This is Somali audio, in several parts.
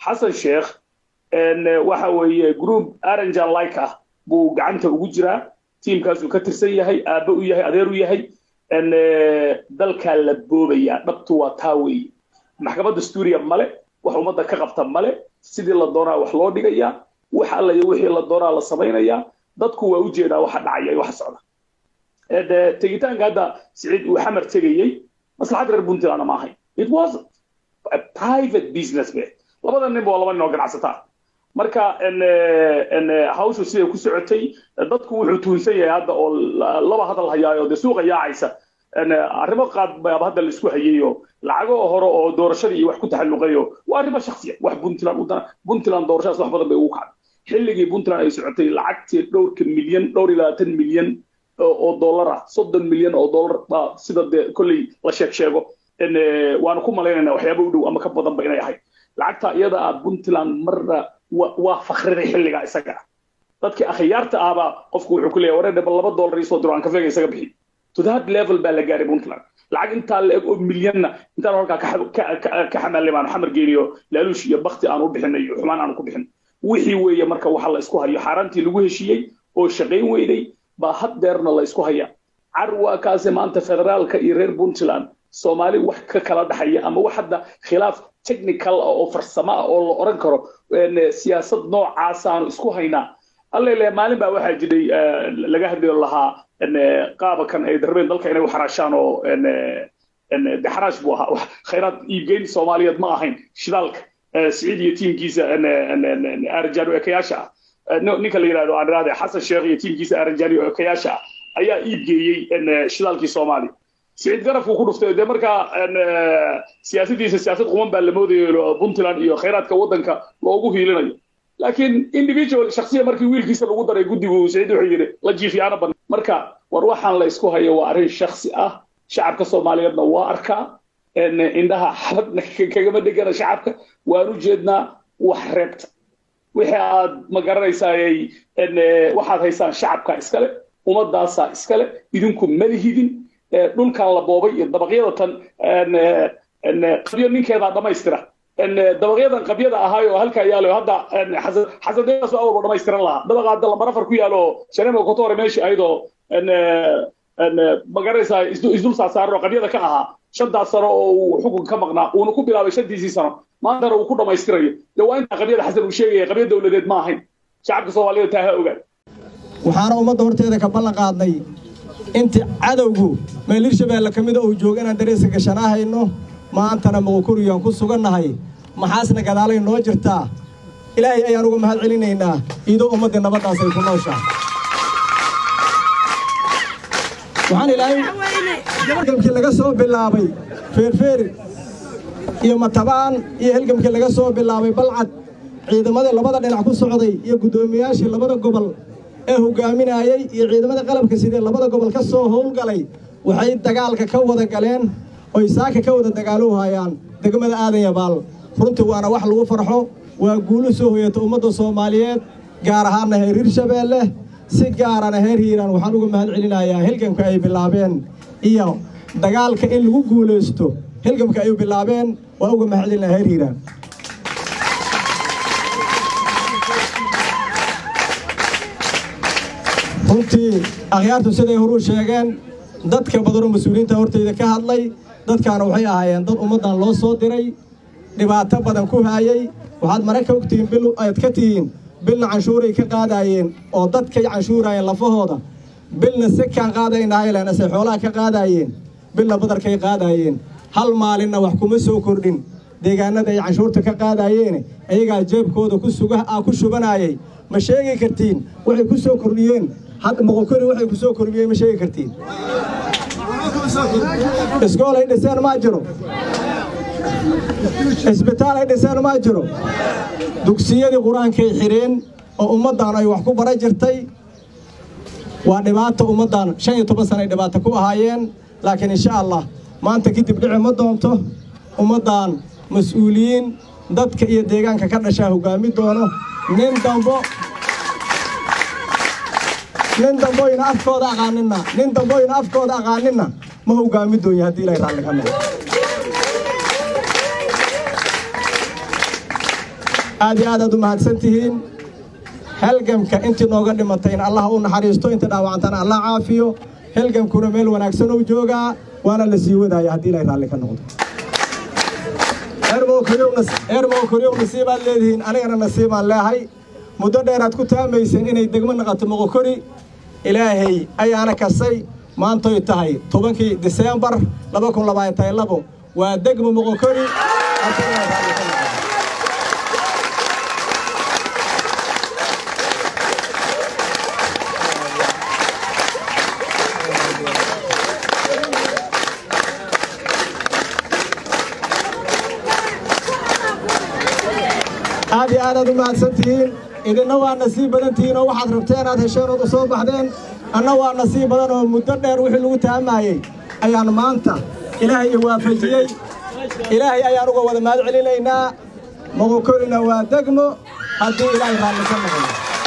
xasan sheekh waxa weeye group aranjan like ah buu gacanta ugu jiraa tiimkaasuu ka tirsan yahay aabbe u yahay adeer u yahay dalkaa la boobayaa dhabtu waa taa weeye maxkamad dastuuriya male wax ummadda ka qabta male sidii la doonaa wax loo dhigayaa wax alla iyo wixii la doonaa la samaynayaa dadku waa u jeedaa waxa dhacaya iyo waxa socda tegitaanka hadda siciid uu xamar tegayey maslaxad reer puntlandna ma ahayn it was a private business be labada nin waa laba nin oo ganacsataa marka hawshu siday ku socotay dadku wuxuu tuunsan yahay hadda oo laba hadal hayaayo dee suuqa yaacaysa arrimo qaad baaba hadda la isku hayayo lacago hore oo doorashadii iyo wax ku taxalluqayo waa arrimo shaksiya wax puntland u dana puntland doorashadaas wax badan bay ugu kacday xilligii puntland ay socotay lacagtii dhowrka milyan dhowr iyo labaatan milyan oo dollar ah soddon milyan oo dollar baa sida dee kolley la sheeg sheego waanu ku malaynayna waxyaaba u dhow ama ka badanba inay ahayd lacagta iyada ah puntland marna waa fakriday xilligaa isaga ah dadkii akhyaarta ahbaa qofku wuxuu ku leeyahay wareer laba dollar isoo diro aan kafeega isaga bixi to that level baa la gaaray puntland lacag intaa la eg oo milyanna intaan halkaa ka xamaalay baanu xamar geeniyo laaluush iyo bakti aan u bixinay iyo xumaan aanu ku bixin wixii weeye marka waxa la isku hayo xaaraantii lagu heshiiyey oo shaqayn weyday baa haddeerna la isku haya carwa kaase maanta federaalka iyo reer puntland soomaali wax ka kala dhaxaya ama wax hadda khilaaf technical ah oo farsamo ah oo la oran karo siyaasad noocaasaan isku haynaa allele maalin baa waxaa jiray laga hadlayo lahaa qaabakan ay darbeen dalka inay waxaraashaan oo de xaraash buu ahaa khayraad iibgeyn soomaaliyeed ma ahayn shidaalka siciid iyo tiimkiisa arajaano ekayaasha ah ninka la yidhahdo aan idhahde xasan sheekh iyo tiimkiisa arajaano ekayaasha ah ayaa iibgeeyey shidaalkii soomaaliya siciid garafku ku dhuftay dee markaa siyaasadiisa siyaasad quman baa la moodayo puntland iyo khayraadka waddanka loogu hiilinayo laakiin individual shaksiya markii wiilkiisa lagu daray guddigu siciid wuxuu yidhi la jiifiyaana badan marka war waxaan la isku hayo waa arrin shaksi ah shacabka soomaaliyeedna waa arkaa indhaha xabadna kagama dhegana shacabka waan u jeednaa wax reebta wixii aad ma garanaysaayay waxaad haysaan shacabka iskale ummadaasaa iskale idinku malihidin dhulkan la boobay iyo dabaqyada tan qabyo ninkeedaa dhammaystira dabaqyadan qabyada ahaay oo halkaa yaalo hadda xasadeedaas awalba dhammaystiran lahaa dabaqa hadda lambar afar ku yaalo shanema kotore meeshii ayadoo magaraysaa isdul saasaaran oo qabyada ka ahaa shantaas sano oo uu xukun ka maqnaa uuna ku bilaabay shantiisii sano maantana uu ku dhammaystirayo dee waa intaa qabyada xasan uu sheegaya qabya dowladeed ma ahayn shacabka soomaaliyada taa ha ogaan waxaana ummadda horteeda ka ballan qaadnay intii cadowgu meel hirshabeelle ka mida uu jooga inaan dareeska gashanaa hayno maantana muqukuriyoan ku sugannahay maxaasna gadaalay noo jirtaa ilaahay ayaan uga mahad celinaynaa iidoo ummaddii nabaddaas ay ku nooshaa waxaan ilaahay helgamkii laga soo bilaabay feerfeeri iyo matabaan iyo helgamkii laga soo bilaabay balcad ciidamadii labada dhinac ku socday iyo guddoomiyaashii labada gobol ee hogaaminayey iyo ciidamada qalabka sidee labada gobol ka soo howlgalay waxay dagaalka ka wada galeen oy saaka ka wada dagaaluhayaan degmada aadan yabaal runtii waana wax lagu farxo waa guulu soo hoyata ummadda soomaaliyeed gaar ahaanna heer hirshabeelle si gaarana heer hiiraan waxaan uga mahad celinayaa hilgamka ay bilaabeen iyo dagaalka in lagu guulaysto hilgamka ay bilaabeen waa uga mahad celinaya heer hiiraan runtii akhyaartu siday horuu sheegeen dadka badanoo mas-uuliyiinta hortayda ka hadlay dadkaana waxay ahaayeen dad ummaddan loo soo diray dhibaato badan ku haayey waxaad mare ka ogtihiin bil aad ka tihiin bilna canshuuray ka qaadaayeen oo dadkay canshuuraayeen lafahooda bilna sekaan qaadaynahaylena se xoolaha ka qaadaayeen bilna badarkay qaadaayeen hal maalinna wax kuma soo kordhin deegaanada ay canshuurta ka qaadaayeene ayagaa jeebkooda ku shubanaayay ma sheegi kartiin waxay ku soo kordhiyeen muqukuri waxay ku soo kordhiyeen ma sheegi kartiin iskool ay dhiseen maa jiro isbitaal ay dhiseen maa jiro dugsiyadii qur-aankay xidheen oo ummaddan ay wax ku bara jirtay waa dhibaato ummaddan shan iyo toban sana ay dhibaato ku ahaayeen laakiin insha allah maanta kadib dhici ma doonto ummaddan mas-uuliyiin dadka iyo deegaanka ka dhashaa hoggaami doono nin dambo nin damboyna afkooda aqaaninna nin damboyna afkooda aqaaninna ma hoggaami doonya haddii ilaahay raalli ka noqo aad iyo aad aad u mahadsan tihiin halgamka intii nooga dhimatayna allah u naxariisto inta dhaawacantana allah caafiyo halgamkuna meel wanaagsan uu joogaa waana la sii wadaaya haddii ilay raalli ka noqdo eermow koryow nasiibaad leedihiin anigana nasiibaan leehay muddo dheeraad ku taamayseen inay degmo naqato moqokori ilaahay ayaana kasay maantoy tahay tobankii diseembar laba kun labaatan labo waa degmo moqokori aad iyo aadaad u mahadsan tihiin idinna waa nasiib badan tihiin oo waxaad rabteen aad hesheen ood u soo baxdeen anna waa nasiib badan oo muddo dheer wixii lagu taamaayey ayaan maanta ilaahay i waafajiyey ilaahay ayaan uga wada mahad celinaynaa moqokorina waa degmo haddii ilaahay raalli ka noqdo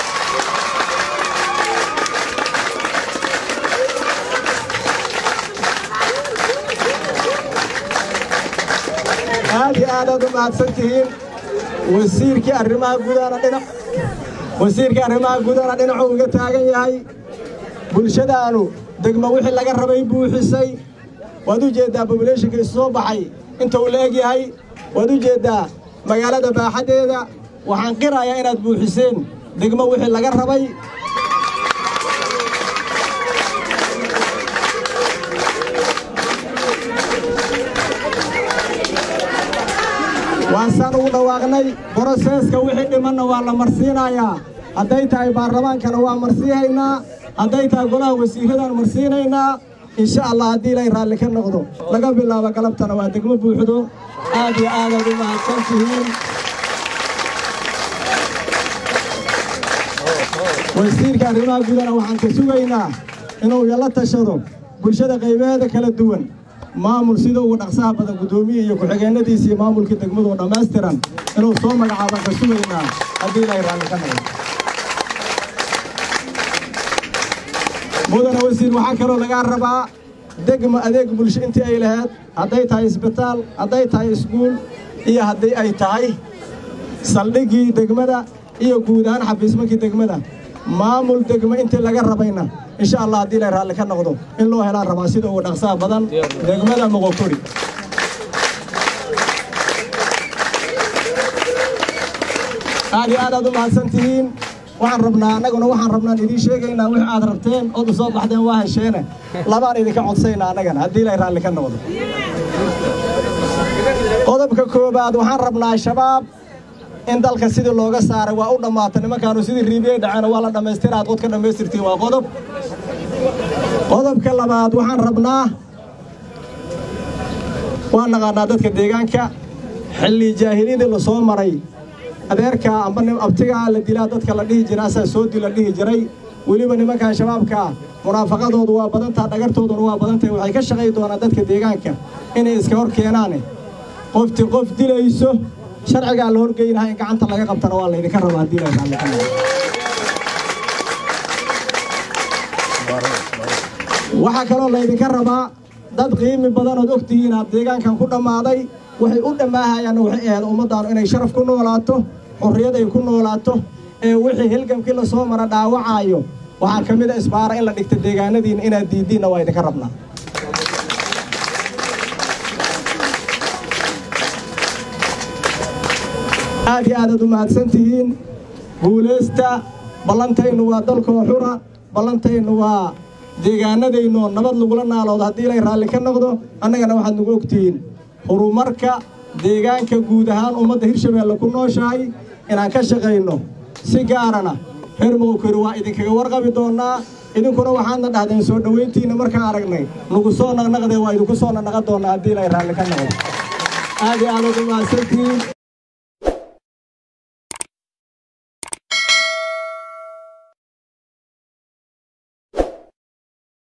aad iyo aadaad u mahadsan tihiin wasiirkii arrimaha gudahana dhinac wasiirkii arrimaha gudahana dhinacuu iga taagan yahay bulshadaanu degmo wixii laga rabay buuxisay waad u jeeddaa bobuleeshinka isu soo baxay inta uu la eg yahay waad u jeeddaa magaalada baaxaddeeda waxaan qirayaa inaad buuxiseen degmo wixii laga rabay waasaan ugu dhawaaqnay boroseeska wixii dhimanna waa la marsiinayaa hadday tahay baarlamaankana waa marsiihaynaa hadday tahay golaha wasiirradaan marsiinaynaa insha allah haddii ilay raalli ka noqdo laga bilaabo galabtana waa degmo buuxdo aad iyo aadaad u mahadsan tihiin wasiirka arrimaha gudana waxaan ka sugaynaa inuu yala tashado bulshada qaybaheeda kala duwan maamul sida ugu dhaqsaha badan guddoomiye iyo ku-xigeennadiisa iyo maamulkii degmadu oo dhammaystiran inuu soo magacaabaan ka sugaynaa haddii ilaahay raalli ka noqdo mudana wasiir waxaa kaloo lagaa rabaa degma adeeg bulsho intii ay lahayd hadday tahay isbitaal hadday tahay iskuul iyo haddii ay tahay saldhiggii degmada iyo guud ahaan xafiismankii degmada maamul degmo intii laga rabayna insha allah haddii ilay raalli ka noqdo in loo helaan rabaa sida ugu dhaqsaha badan degmada moqokori aad iyo aad aad u mahadsan tihiin waxaan rabnaa annaguna waxaan rabnaan idiin sheegaynaa wix aad rabteen ood u soo baxdeen waa hesheene labaan idinka codsaynaa annagana haddii ilay raalli ka noqdo qodobka koowaad waxaan rabnaa shabaab in dalka sidii looga saaray waa u dhammaata nimankaanu sidii riibiyey dhaceena waa la dhammaystira aad qod ka dhammaystirtiin waa qodob qodobka labaad waxaan rabnaa waan naqaanaa dadka deegaanka xilli jaahiliyadii la soo maray adeerkaa amba abtigaa la dilaa dadka la dhihi jira asaa soo dil la dhihi jiray weliba nimankan shabaabkaa munaafaqadoodu waa badantaa dhagartooduna waa badantahay waxay ka shaqay doonaan dadka deegaanka inay iska hor keenaane qofti qof dilayso sharcigaa la horgeynaha in gacanta laga qabtana waa laydinka rabaa haddii la raalli ka noqdo waxaa kaloo laydinka rabaa dad qiimi badanood og tihiin aad deegaankan ku dhammaaday waxay u dhammaahayaanna waxay ahayd ummaddaanu inay sharaf ku noolaato xurriyad ay ku noolaato ee wixii hilgamkii la soo mara dhaawacaayo waxaa ka mid a isbaara in la dhigta deegaanadiinna inaad diiddiinna waa idinka rabnaa aad iyo aadaad u mahadsan tihiin guulaysta ballantaynu waa dalkoo xura ballantaynu waa deegaanadaynu oo nabad lagula naaloodo haddii ilay raalli ka noqdo annagana waxaad nagu ogtihiin horumarka deegaanka guud ahaan ummadda hirshabeelle ku nooshahay inaan ka shaqayno si gaarana reer moqokori waa idinkaga warqabi doonnaa idinkuna waxaadna dhahdeen soo dhowayntiinna markaan aragnay nagu soo naqnaqdee waa idinku soo naqnaqan doonnaa haddii ilay raalli ka noqdo aad iyo aadaad u mahadsantihiin